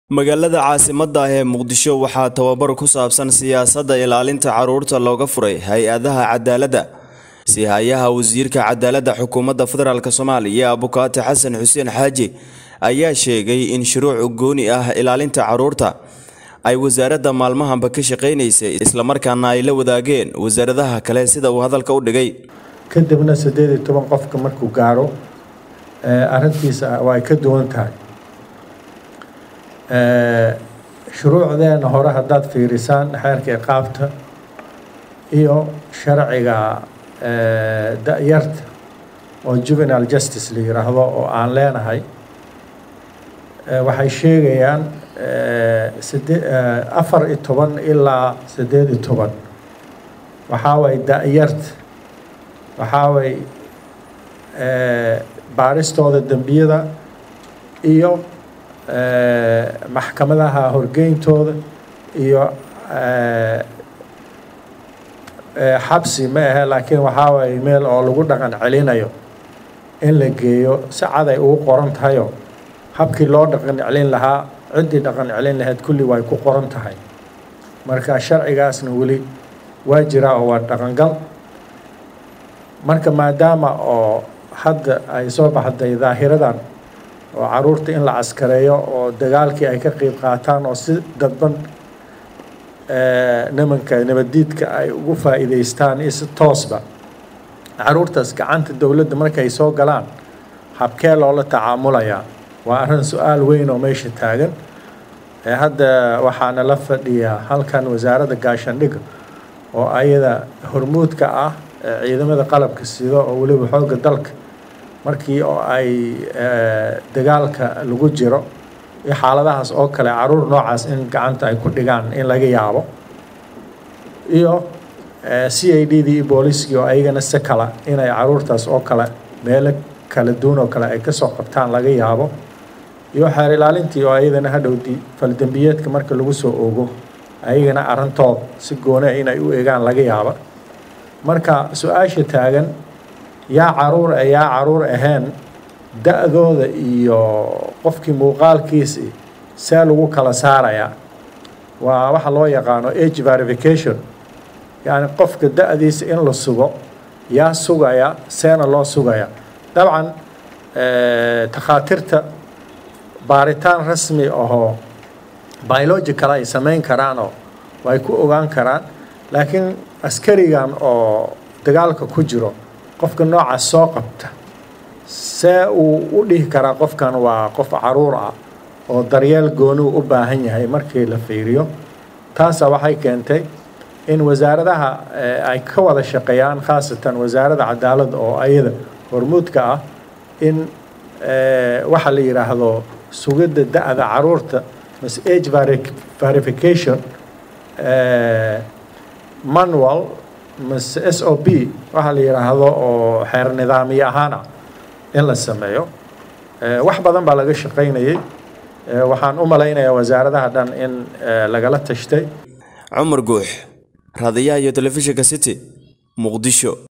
magaalada caasimadda ah ee muqdisho waxaa tababar ku saabsan siyaasadda ilaalinta carruurta looga furay hay-adaha cadaaladda si-hayaha wasiirka cadaaladda xukuumadda federaalk soomaaliya abukaati xasan xuseen xaaji ayaa sheegay in shuruuc gooni ah ilaalinta carruurta ay wasaaradda maalmahanba ka shaqaynaysay islamarkaana ay la wadaageen wasaaradaha kale sida uu hadalka u dhigay kadibna siddeed iyo toban qofka markuu gaaro arrintiisa waa ay ka duwan tahay shuruucdeena hore haddaad fiirisaan xeerka iqaabta iyo sharciga da-yarta oo juvenile justice la yiraahdo oo aan leenahay waxay sheegayaan side afar iyo toban ilaa siddeed iyo toban waxaa way da-yarta waxaa way baaristooda dembiyada iyo maxkamadaha horgeyntooda iyo xabsi ma ahe laakiin waxaa waye meel oo lagu dhaqan celinayo in la geeyo si cad ay ugu qoran tahayo habkii loo dhaqan celin lahaa ciddii dhaqan celin lahayd kulli way ku qoran tahay marka sharcigaasna weli waa jiraa oo waa dhaqangal marka maadaama oo hadda ay soo baxday daahiradan oo caruurta in la caskareeyo oo dagaalkii ay ka qeyb qaataan oo si dadban nimanka nabaddiidka ay ugu faa'iidaystaan iyo si toosba caruurtaas gacanta dowladda markay soo galaan habkee loola tacaamulayaa waa arrin su-aal weyn oo meesha taagan hadda waxaana la fadhiyaa halkan wasaaradda gaashaandhigga oo ayada hormuudka ah ciidamada qalabka sida oo weliba xoogga dalka markii oo ay dagaalka lagu jiro iyo xaaladahaas oo kale caruur noocaas in gacanta ay ku dhigaan in laga yaabo iyo c i d dii iyo booliiskii oo ayagana si kala inay caruurtaas oo kale meelo kala duwan oo kale ay kasoo qabtaan laga yaabo iyo xeer ilaalintii oo ayadana hadhowdii faldembiyeedka marka lagu soo ogo ayagana arrintood si gooni inay u eegaan laga yaaba marka su-aasha taagan yaa caruur e yaa caruur ahayn da-dooda iyo qofkii muuqaalkiisi see lagu kala saarayaa waa waxa loo yaqaano age verification yacni qofka da-diisa in la sugo yaa sugaya seena loo sugaya dabcan takhaatirta baaritaan rasmi ahoo biological ay samayn karaanoo way ku ogaan karaan laakiin askarigan oo dagaalka ku jiro qofka noocaas soo qabta see uu u dhihi karaa qofkan waa qof caruur ah oo daryeel gooniu u baahan yahay markii la fiiriyo taasa waxay keentay in wasaaradaha ay ka wada shaqeeyaan khaasatan wasaaradda cadaaladda oo ayada hormuudka ah in waxa la yidhaahdo sugidda da-da caruurta mas age verification manual mase s o b waxaa la yidhaahdo oo xeer nidaamiye ahaana in la sameeyo wax badan baa laga shaqaynayay waxaan u malaynayaa wasaaradaha dhan in lagala tashtay cumar guux raadiyaha iyo telefishinka city muqdisho